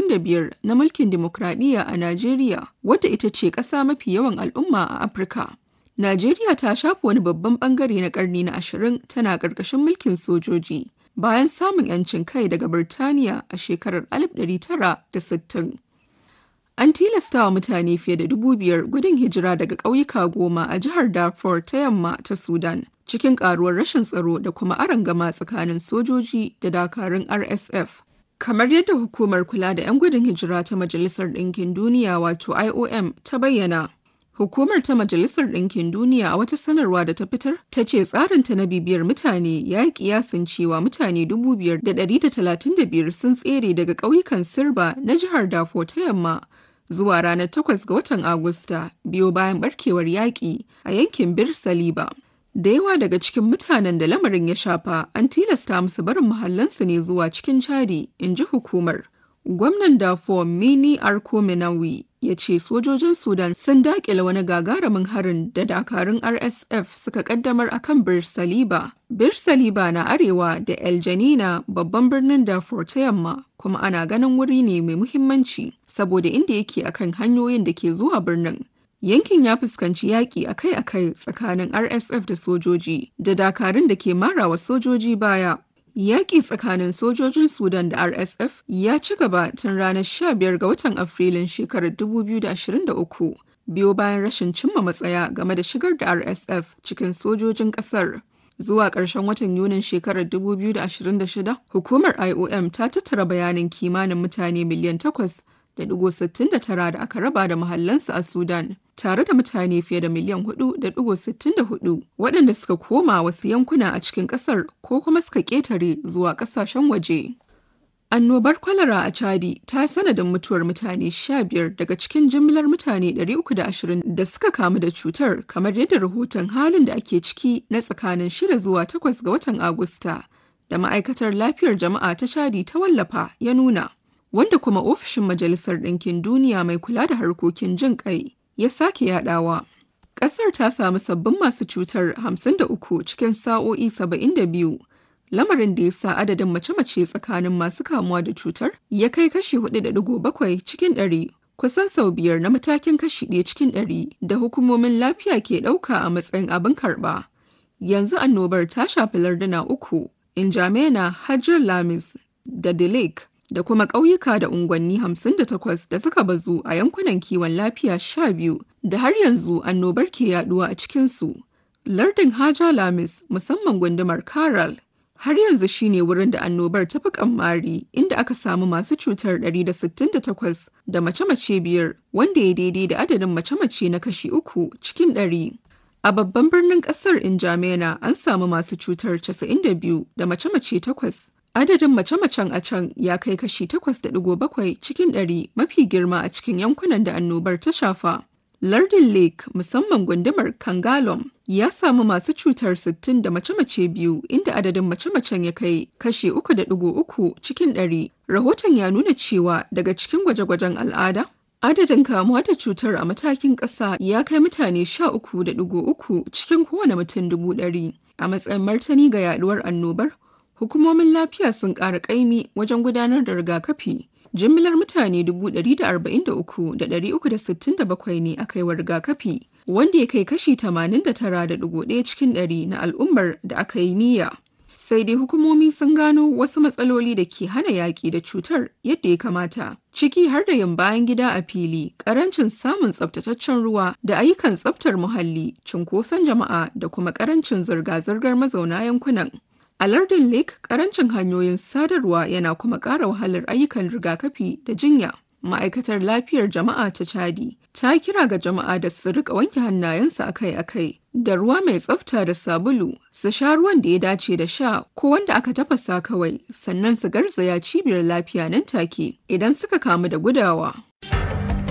25 na mulkin dimokuraɗiyya a Najeriya, wadda ita ce ƙasa mafi yawan al'umma a Afirka. Najeriya ta shafe wani babban ɓangare na ƙarni na ashirin tana ƙarƙashin mulkin sojoji bayan samun 'yancin kai daga Birtaniya a shekarar 1960. An tilasta wa mutane fiye da dubu biyar gudun hijira daga ƙauyuka goma a jihar Darfur ta yamma ta Sudan, cikin ƙaruwar rashin tsaro da kuma arangama tsakanin sojoji da dakarun RSF. Kamar yadda hukumar kula da 'yan gudun hijira ta Majalisar Ɗinkin Duniya wato IOM ta bayyana. Hukumar ta Majalisar Ɗinkin Duniya a wata sanarwa da ta fitar ta ce tsarinta na bibiyar mutane ya yi kiyasin cewa mutane 5,135 sun tsere daga ƙauyukan Sirba na jihar Dafo ta yamma zuwa ranar 8 ga watan Agusta biyo bayan barkewar yaƙi a yankin Bir Saliba. Da yawa daga cikin mutanen da lamarin ya shafa an tilasta musu barin muhallansu ne zuwa cikin Chadi, in ji hukumar. Gwamnan Dafo Mini Arko Minawi ya ce sojojin Sudan sun daƙile wani gagarumin harin da dakarun RSF suka kaddamar a kan Bir Saliba. Bir Saliba na arewa da El Janina babban birnin Darfur ta yamma kuma ana ganin wuri ne mai muhimmanci saboda inda yake akan hanyoyin da ke zuwa birnin. Yankin ya fuskanci yaƙi akai-akai tsakanin RSF da sojoji da dakarun da ke marawa sojoji baya. Yaƙi tsakanin sojojin Sudan da RSF ya ci gaba tun ranar 15 ga watan Afrilun shekarar 2023 biyo bayan rashin cimma matsaya game da shigar da RSF cikin sojojin ƙasar. Zuwa ƙarshen watan Yunin shekarar 2026, hukumar IOM ta tattara bayanin kimanin mutane miliyan 8.69 da aka raba da mahallansu a Sudan, tare da mutane fiye da miliyan 4.64 waɗanda suka koma wasu yankuna a cikin ƙasar ko kuma suka ƙetare zuwa ƙasashen waje. Annobar kwalara a Chadi ta sanadin mutuwar mutane 15 daga cikin jimlar mutane 320 da suka kamu da cutar kamar yadda rahoton halin da ake ciki na tsakanin 6 zuwa 8 ga watan Agusta da ma'aikatar lafiyar jama'a ta Chadi ta wallafa ya nuna. Wanda kuma ofishin Majalisar Ɗinkin Duniya mai kula da harkokin jin ƙai ya sake yadawa. Ƙasar ta samu sabbin masu cutar 53 cikin sa'o'i 72 lamarin da ya sa adadin mace-mace tsakanin masu kamuwa da cutar ya kai kashi 4.7 cikin ɗari kusan sau biyar na matakin kashi ɗaya cikin ɗari da hukumomin lafiya ke ɗauka a matsayin abin karɓa. Yanzu annobar ta shafi larduna uku, Injamena, Hajjar Lamis da Dilek da kuma ƙauyuka da unguwanni 58 da suka bazu a yankunan kiwon lafiya 12 da har yanzu annobar ke yaduwa a cikinsu. Lardin Haja Lamis musamman gundumar Karal har yanzu shine wurin da annobar ta fi kamari inda aka samu masu cutar 168 da mace-mace biyar wanda ya daidai da adadin mace-mace na kashi uku cikin ɗari. A babban birnin ƙasar Injamena an samu masu cutar 92 da mace-mace takwas. Adadin mace-macen a can ya kai kashi 8.7 cikin ɗari mafi girma a cikin yankunan da annobar ta shafa. Lardin Lake musamman gundumar Kangalom ya samu masu cutar 60 da mace-mace biyu inda adadin mace-macen ya kai kashi 3.3 cikin ɗari. Rahoton ya nuna cewa daga cikin gwaje-gwajen al'ada, adadin kamuwa da cutar a matakin ƙasa ya kai mutane 13.3 cikin kowane mutum dubu ɗari. A matsayin martani ga yaduwar annobar, hukumomin lafiya sun ƙara ƙaimi wajen gudanar da rigakafi. jimillar mutane 143,367 ne aka yi wa rigakafi wanda ya kai kashi 89.1 cikin ɗari na al'ummar da aka yi niyya. Sai dai hukumomi sun gano wasu matsaloli da ke hana yaƙi da cutar yadda ya kamata, ciki har da yin bayan gida a fili, ƙarancin samun tsabtataccen ruwa da ayyukan tsabtar muhalli, cunkoson jama'a da kuma ƙarancin zirga-zirgar mazauna yankunan. A lardin Lake, karancin hanyoyin sadarwa yana kuma ƙara wahalar ayyukan rigakafi da jinya. Ma'aikatar lafiyar jama'a ta Chadi ta kira ga jama'a da su rika wanke hannayensu akai-akai da ruwa mai tsafta da sabulu, su sha ruwan da ya dace da sha ko wanda aka tafasa kawai, sannan su garzaya cibiyar lafiya nan take idan suka kamu da gudawa.